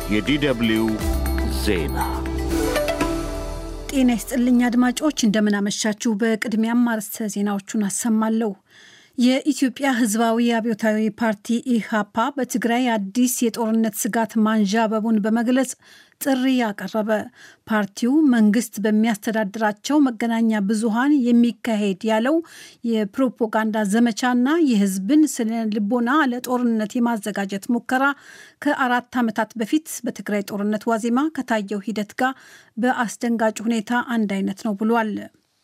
የዲደብልዩ ዜና ጤና ይስጥልኝ አድማጮች፣ እንደምናመሻችሁ። በቅድሚያም አርዕስተ ዜናዎቹን አሰማለሁ። የኢትዮጵያ ሕዝባዊ አብዮታዊ ፓርቲ ኢህአፓ በትግራይ አዲስ የጦርነት ስጋት ማንዣበቡን በመግለጽ ጥሪ ያቀረበ። ፓርቲው መንግስት በሚያስተዳድራቸው መገናኛ ብዙሃን የሚካሄድ ያለው የፕሮፓጋንዳ ዘመቻና የህዝብን ስነ ልቦና ለጦርነት የማዘጋጀት ሙከራ ከአራት ዓመታት በፊት በትግራይ ጦርነት ዋዜማ ከታየው ሂደት ጋር በአስደንጋጭ ሁኔታ አንድ አይነት ነው ብሏል።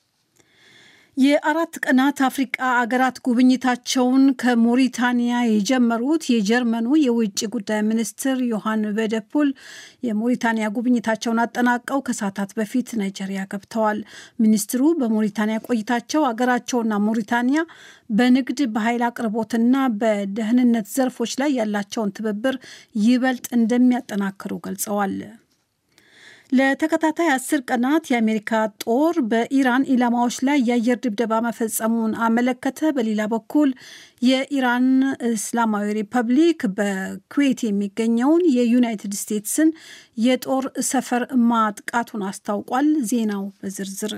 የአራት ቀናት አፍሪቃ አገራት ጉብኝታቸውን ከሞሪታንያ የጀመሩት የጀርመኑ የውጭ ጉዳይ ሚኒስትር ዮሐን ቬደፑል የሞሪታንያ ጉብኝታቸውን አጠናቀው ከሰዓታት በፊት ናይጄሪያ ገብተዋል። ሚኒስትሩ በሞሪታንያ ቆይታቸው አገራቸውና ሞሪታንያ በንግድ በኃይል አቅርቦትና በደህንነት ዘርፎች ላይ ያላቸውን ትብብር ይበልጥ እንደሚያጠናክሩ ገልጸዋል። ለተከታታይ አስር ቀናት የአሜሪካ ጦር በኢራን ኢላማዎች ላይ የአየር ድብደባ መፈጸሙን አመለከተ። በሌላ በኩል የኢራን እስላማዊ ሪፐብሊክ በኩዌት የሚገኘውን የዩናይትድ ስቴትስን የጦር ሰፈር ማጥቃቱን አስታውቋል። ዜናው በዝርዝር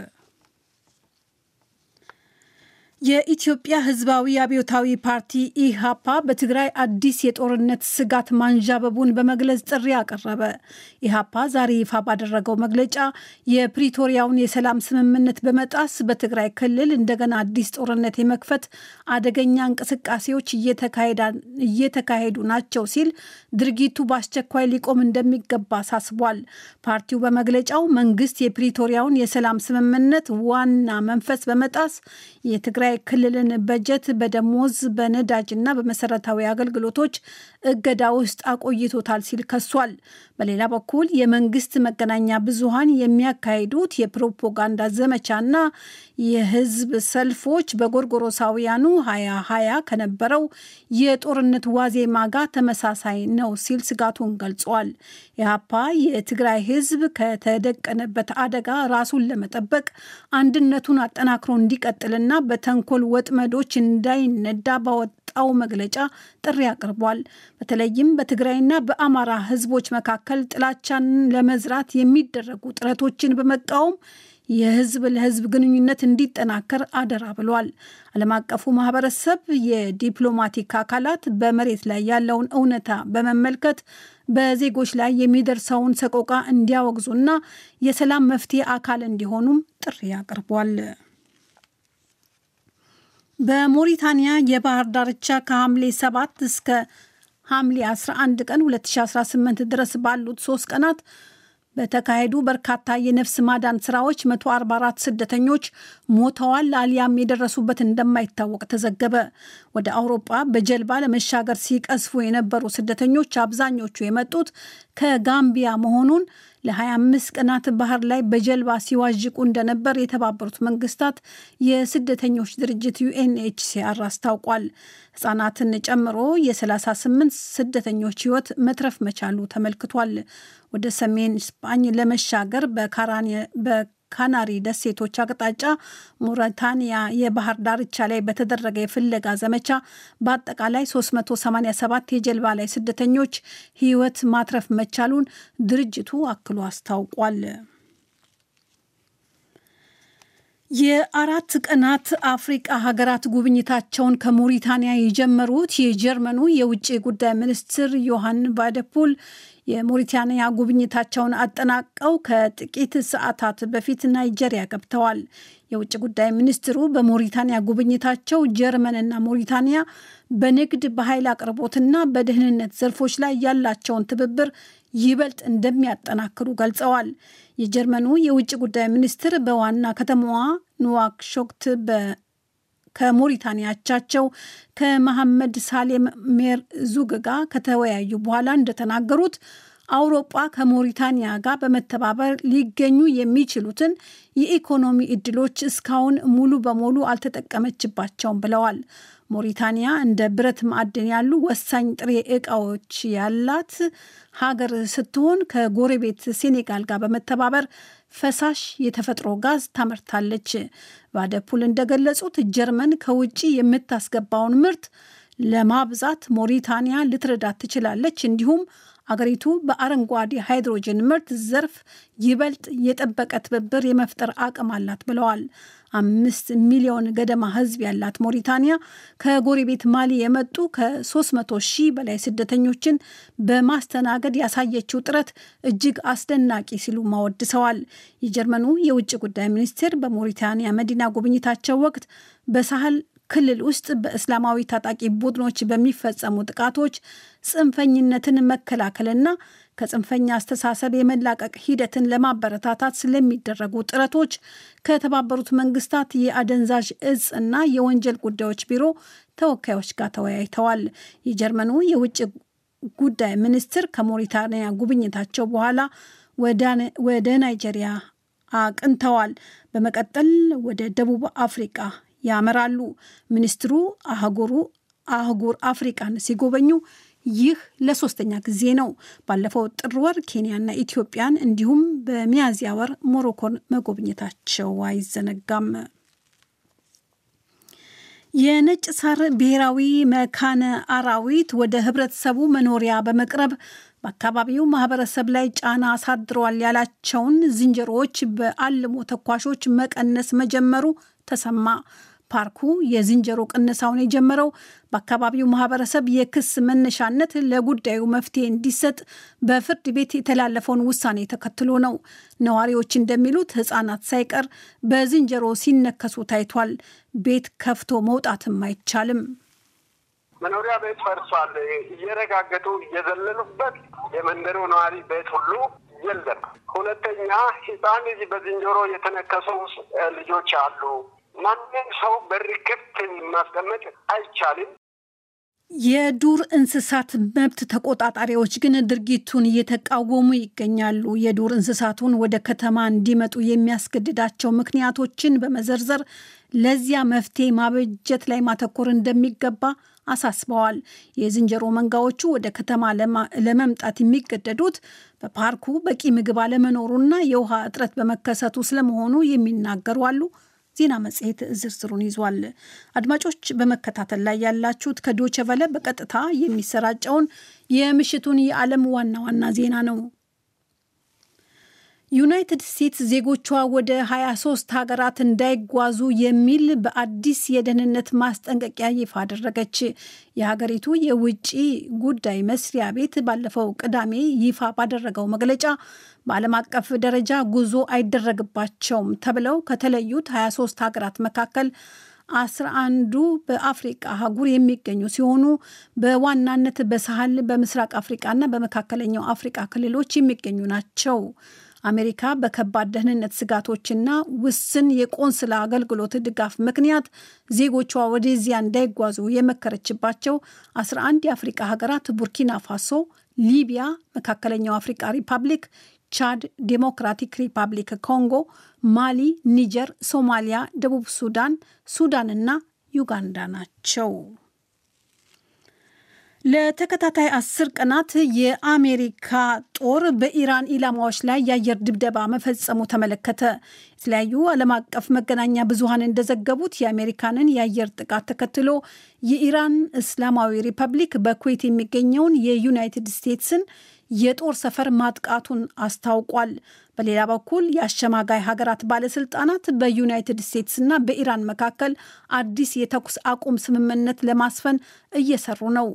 የኢትዮጵያ ሕዝባዊ አብዮታዊ ፓርቲ ኢህአፓ በትግራይ አዲስ የጦርነት ስጋት ማንዣበቡን በመግለጽ ጥሪ አቀረበ። ኢህአፓ ዛሬ ይፋ ባደረገው መግለጫ የፕሪቶሪያውን የሰላም ስምምነት በመጣስ በትግራይ ክልል እንደገና አዲስ ጦርነት የመክፈት አደገኛ እንቅስቃሴዎች እየተካሄዱ ናቸው ሲል ድርጊቱ በአስቸኳይ ሊቆም እንደሚገባ አሳስቧል። ፓርቲው በመግለጫው መንግስት የፕሪቶሪያውን የሰላም ስምምነት ዋና መንፈስ በመጣስ የትግራይ ክልልን በጀት በደሞዝ በነዳጅና በመሰረታዊ አገልግሎቶች እገዳ ውስጥ አቆይቶታል ሲል ከሷል። በሌላ በኩል የመንግስት መገናኛ ብዙሃን የሚያካሂዱት የፕሮፓጋንዳ ዘመቻና የህዝብ ሰልፎች በጎርጎሮሳውያኑ ሀያ ሀያ ከነበረው የጦርነት ዋዜማ ጋር ተመሳሳይ ነው ሲል ስጋቱን ገልጿል። ኢህአፓ የትግራይ ህዝብ ከተደቀነበት አደጋ ራሱን ለመጠበቅ አንድነቱን አጠናክሮ እንዲቀጥልና በተንኮል ወጥመዶች እንዳይነዳ ባወጣው መግለጫ ጥሪ አቅርቧል። በተለይም በትግራይና በአማራ ህዝቦች መካከል ጥላቻን ለመዝራት የሚደረጉ ጥረቶችን በመቃወም የህዝብ ለህዝብ ግንኙነት እንዲጠናከር አደራ ብሏል። ዓለም አቀፉ ማህበረሰብ የዲፕሎማቲክ አካላት በመሬት ላይ ያለውን እውነታ በመመልከት በዜጎች ላይ የሚደርሰውን ሰቆቃ እንዲያወግዙና የሰላም መፍትሄ አካል እንዲሆኑም ጥሪ አቅርቧል። በሞሪታንያ የባህር ዳርቻ ከሐምሌ 7 እስከ ሐምሌ 11 ቀን 2018 ድረስ ባሉት ሶስት ቀናት በተካሄዱ በርካታ የነፍስ ማዳን ስራዎች 144 ስደተኞች ሞተዋል አሊያም የደረሱበት እንደማይታወቅ ተዘገበ። ወደ አውሮጳ በጀልባ ለመሻገር ሲቀስፉ የነበሩ ስደተኞች አብዛኞቹ የመጡት ከጋምቢያ መሆኑን ለ25 ቀናት ባህር ላይ በጀልባ ሲዋዥቁ እንደነበር የተባበሩት መንግስታት የስደተኞች ድርጅት ዩኤንኤችሲአር አስታውቋል። ህጻናትን ጨምሮ የ38 ስደተኞች ህይወት መትረፍ መቻሉ ተመልክቷል። ወደ ሰሜን ስፓኝ ለመሻገር በካናሪ ደሴቶች አቅጣጫ ሞሪታንያ የባህር ዳርቻ ላይ በተደረገ የፍለጋ ዘመቻ በአጠቃላይ 387 የጀልባ ላይ ስደተኞች ህይወት ማትረፍ መቻሉን ድርጅቱ አክሎ አስታውቋል። የአራት ቀናት አፍሪቃ ሀገራት ጉብኝታቸውን ከሞሪታንያ የጀመሩት የጀርመኑ የውጭ ጉዳይ ሚኒስትር ዮሐን ቫደፑል የሞሪታንያ ጉብኝታቸውን አጠናቀው ከጥቂት ሰዓታት በፊት ናይጄሪያ ገብተዋል። የውጭ ጉዳይ ሚኒስትሩ በሞሪታንያ ጉብኝታቸው ጀርመንና ሞሪታንያ በንግድ በኃይል አቅርቦትና በደህንነት ዘርፎች ላይ ያላቸውን ትብብር ይበልጥ እንደሚያጠናክሩ ገልጸዋል። የጀርመኑ የውጭ ጉዳይ ሚኒስትር በዋና ከተማዋ ኑዋክሾክት ከሞሪታንያ አቻቸው ከመሐመድ ሳሌም ሜር ዙግ ጋር ከተወያዩ በኋላ እንደተናገሩት አውሮጳ ከሞሪታንያ ጋር በመተባበር ሊገኙ የሚችሉትን የኢኮኖሚ እድሎች እስካሁን ሙሉ በሙሉ አልተጠቀመችባቸውም ብለዋል። ሞሪታንያ እንደ ብረት ማዕድን ያሉ ወሳኝ ጥሬ ዕቃዎች ያላት ሀገር ስትሆን ከጎረቤት ሴኔጋል ጋር በመተባበር ፈሳሽ የተፈጥሮ ጋዝ ታመርታለች። ባደፑል እንደገለጹት ጀርመን ከውጭ የምታስገባውን ምርት ለማብዛት ሞሪታንያ ልትረዳት ትችላለች። እንዲሁም አገሪቱ በአረንጓዴ ሃይድሮጅን ምርት ዘርፍ ይበልጥ የጠበቀ ትብብር የመፍጠር አቅም አላት ብለዋል። አምስት ሚሊዮን ገደማ ሕዝብ ያላት ሞሪታንያ ከጎረቤት ማሊ የመጡ ከ300 ሺህ በላይ ስደተኞችን በማስተናገድ ያሳየችው ጥረት እጅግ አስደናቂ ሲሉ ማወድሰዋል። የጀርመኑ የውጭ ጉዳይ ሚኒስቴር በሞሪታንያ መዲና ጉብኝታቸው ወቅት በሳህል ክልል ውስጥ በእስላማዊ ታጣቂ ቡድኖች በሚፈጸሙ ጥቃቶች ጽንፈኝነትን መከላከልና ከጽንፈኛ አስተሳሰብ የመላቀቅ ሂደትን ለማበረታታት ስለሚደረጉ ጥረቶች ከተባበሩት መንግስታት የአደንዛዥ እጽ እና የወንጀል ጉዳዮች ቢሮ ተወካዮች ጋር ተወያይተዋል። የጀርመኑ የውጭ ጉዳይ ሚኒስትር ከሞሪታንያ ጉብኝታቸው በኋላ ወደ ናይጄሪያ አቅንተዋል። በመቀጠል ወደ ደቡብ አፍሪቃ ያመራሉ። ሚኒስትሩ አህጉሩ አህጉር አፍሪቃን ሲጎበኙ ይህ ለሶስተኛ ጊዜ ነው። ባለፈው ጥር ወር ኬንያና ኢትዮጵያን እንዲሁም በሚያዝያ ወር ሞሮኮን መጎብኘታቸው አይዘነጋም። የነጭ ሳር ብሔራዊ መካነ አራዊት ወደ ህብረተሰቡ መኖሪያ በመቅረብ በአካባቢው ማህበረሰብ ላይ ጫና አሳድረዋል ያላቸውን ዝንጀሮዎች በአልሞ ተኳሾች መቀነስ መጀመሩ ተሰማ። ፓርኩ የዝንጀሮ ቅነሳውን የጀመረው በአካባቢው ማህበረሰብ የክስ መነሻነት ለጉዳዩ መፍትሄ እንዲሰጥ በፍርድ ቤት የተላለፈውን ውሳኔ ተከትሎ ነው። ነዋሪዎች እንደሚሉት ሕፃናት ሳይቀር በዝንጀሮ ሲነከሱ ታይቷል። ቤት ከፍቶ መውጣትም አይቻልም። መኖሪያ ቤት ፈርሷል። እየረጋገጡ እየዘለሉበት የመንደሩ ነዋሪ ቤት ሁሉ የለም። ሁለተኛ ሕፃን ልጅ በዝንጀሮ የተነከሱ ልጆች አሉ። ማንም ሰው በር ክፍት ማስቀመጥ አይቻልም። የዱር እንስሳት መብት ተቆጣጣሪዎች ግን ድርጊቱን እየተቃወሙ ይገኛሉ። የዱር እንስሳቱን ወደ ከተማ እንዲመጡ የሚያስገድዳቸው ምክንያቶችን በመዘርዘር ለዚያ መፍትሄ ማበጀት ላይ ማተኮር እንደሚገባ አሳስበዋል። የዝንጀሮ መንጋዎቹ ወደ ከተማ ለመምጣት የሚገደዱት በፓርኩ በቂ ምግብ አለመኖሩና የውሃ እጥረት በመከሰቱ ስለመሆኑ የሚናገሩ አሉ። ዜና መጽሔት ዝርዝሩን ይዟል። አድማጮች በመከታተል ላይ ያላችሁት ከዶቸ ቨለ በቀጥታ የሚሰራጨውን የምሽቱን የዓለም ዋና ዋና ዜና ነው። ዩናይትድ ስቴትስ ዜጎቿ ወደ 23 ሀገራት እንዳይጓዙ የሚል በአዲስ የደህንነት ማስጠንቀቂያ ይፋ አደረገች። የሀገሪቱ የውጭ ጉዳይ መስሪያ ቤት ባለፈው ቅዳሜ ይፋ ባደረገው መግለጫ በዓለም አቀፍ ደረጃ ጉዞ አይደረግባቸውም ተብለው ከተለዩት 23 ሀገራት መካከል አስራ አንዱ በአፍሪቃ አህጉር የሚገኙ ሲሆኑ በዋናነት በሳህል በምስራቅ አፍሪቃና በመካከለኛው አፍሪቃ ክልሎች የሚገኙ ናቸው። አሜሪካ በከባድ ደህንነት ስጋቶችና ውስን የቆንስላ አገልግሎት ድጋፍ ምክንያት ዜጎቿ ወደዚያ እንዳይጓዙ የመከረችባቸው 11 የአፍሪቃ ሀገራት ቡርኪና ፋሶ፣ ሊቢያ፣ መካከለኛው አፍሪቃ ሪፐብሊክ፣ ቻድ፣ ዴሞክራቲክ ሪፐብሊክ ኮንጎ፣ ማሊ፣ ኒጀር፣ ሶማሊያ፣ ደቡብ ሱዳን፣ ሱዳንና ዩጋንዳ ናቸው። ለተከታታይ አስር ቀናት የአሜሪካ ጦር በኢራን ኢላማዎች ላይ የአየር ድብደባ መፈጸሙ ተመለከተ። የተለያዩ ዓለም አቀፍ መገናኛ ብዙኃን እንደዘገቡት የአሜሪካንን የአየር ጥቃት ተከትሎ የኢራን እስላማዊ ሪፐብሊክ በኩዌት የሚገኘውን የዩናይትድ ስቴትስን የጦር ሰፈር ማጥቃቱን አስታውቋል። በሌላ በኩል የአሸማጋይ ሀገራት ባለስልጣናት በዩናይትድ ስቴትስና በኢራን መካከል አዲስ የተኩስ አቁም ስምምነት ለማስፈን እየሰሩ ነው።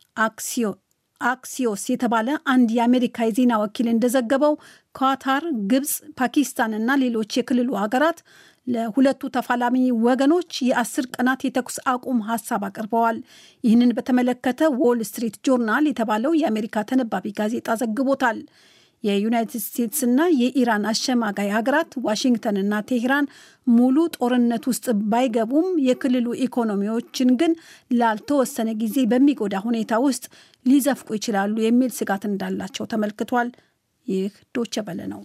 አክሲዮስ የተባለ አንድ የአሜሪካ የዜና ወኪል እንደዘገበው ኳታር፣ ግብፅ፣ ፓኪስታን እና ሌሎች የክልሉ ሀገራት ለሁለቱ ተፋላሚ ወገኖች የአስር ቀናት የተኩስ አቁም ሀሳብ አቅርበዋል። ይህንን በተመለከተ ዎል ስትሪት ጆርናል የተባለው የአሜሪካ ተነባቢ ጋዜጣ ዘግቦታል። የዩናይትድ ስቴትስና የኢራን አሸማጋይ ሀገራት ዋሽንግተንና ቴህራን ሙሉ ጦርነት ውስጥ ባይገቡም የክልሉ ኢኮኖሚዎችን ግን ላልተወሰነ ጊዜ በሚጎዳ ሁኔታ ውስጥ ሊዘፍቁ ይችላሉ የሚል ስጋት እንዳላቸው ተመልክቷል። ይህ ዶቸ በለ ነው።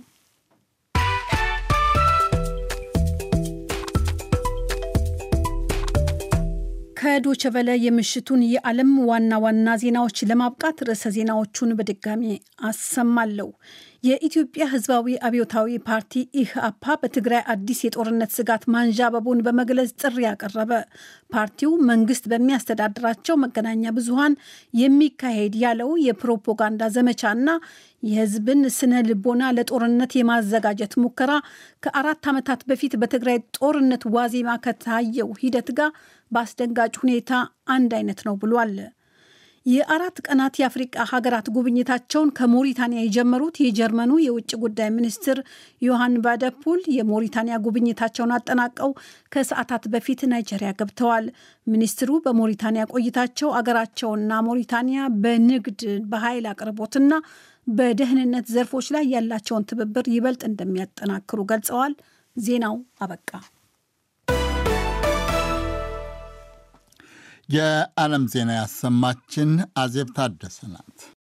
ከዶቸ በለ የምሽቱን የዓለም ዋና ዋና ዜናዎች ለማብቃት ርዕሰ ዜናዎቹን በድጋሚ አሰማለሁ። የኢትዮጵያ ሕዝባዊ አብዮታዊ ፓርቲ ኢህአፓ በትግራይ አዲስ የጦርነት ስጋት ማንዣበቡን በመግለጽ ጥሪ ያቀረበ። ፓርቲው መንግስት በሚያስተዳድራቸው መገናኛ ብዙሃን የሚካሄድ ያለው የፕሮፓጋንዳ ዘመቻና የህዝብን ስነ ልቦና ለጦርነት የማዘጋጀት ሙከራ ከአራት ዓመታት በፊት በትግራይ ጦርነት ዋዜማ ከታየው ሂደት ጋር በአስደንጋጭ ሁኔታ አንድ አይነት ነው ብሏል። የአራት ቀናት የአፍሪቃ ሀገራት ጉብኝታቸውን ከሞሪታንያ የጀመሩት የጀርመኑ የውጭ ጉዳይ ሚኒስትር ዮሐን ባደፑል የሞሪታንያ ጉብኝታቸውን አጠናቀው ከሰዓታት በፊት ናይጄሪያ ገብተዋል። ሚኒስትሩ በሞሪታንያ ቆይታቸው አገራቸውና ሞሪታንያ በንግድ በኃይል አቅርቦትና በደህንነት ዘርፎች ላይ ያላቸውን ትብብር ይበልጥ እንደሚያጠናክሩ ገልጸዋል። ዜናው አበቃ። የዓለም ዜና ያሰማችን አዜብ ታደሰ ናት።